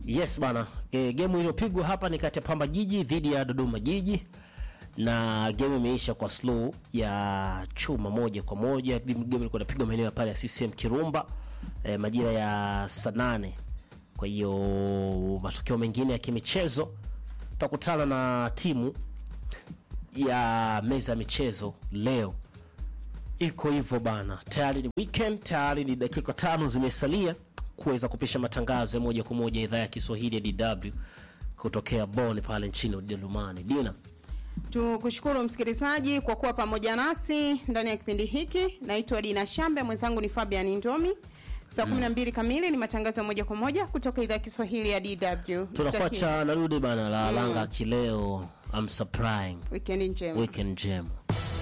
Yes bana, e, gemu iliyopigwa hapa ni kati ya Pamba Jiji dhidi ya Dodoma Jiji na gemu imeisha kwa slow ya chuma moja kwa moja. Gemu ilikuwa inapigwa maeneo ya pale ya CCM Kirumba e, majira ya saa nane. Kwa hiyo matokeo mengine ya kimichezo tutakutana na timu ya meza ya michezo leo. Iko hivyo bana, tayari ni weekend, tayari ni dakika tano zimesalia kuweza kupisha matangazo ya moja kwa moja idhaa ya Kiswahili ya DW kutokea Bonn pale nchini Ujerumani. Dina, Tukushukuru msikilizaji kwa kuwa pamoja nasi ndani ya kipindi hiki. Naitwa Dina Shambe, mwenzangu ni Fabian Ndomi. Saa 12 kamili ni matangazo ya moja kwa moja kutoka idhaa ya Kiswahili ya DW. tunakuacha narudi bana la langa kileo. I'm surprising Weekend njema. weekend njema.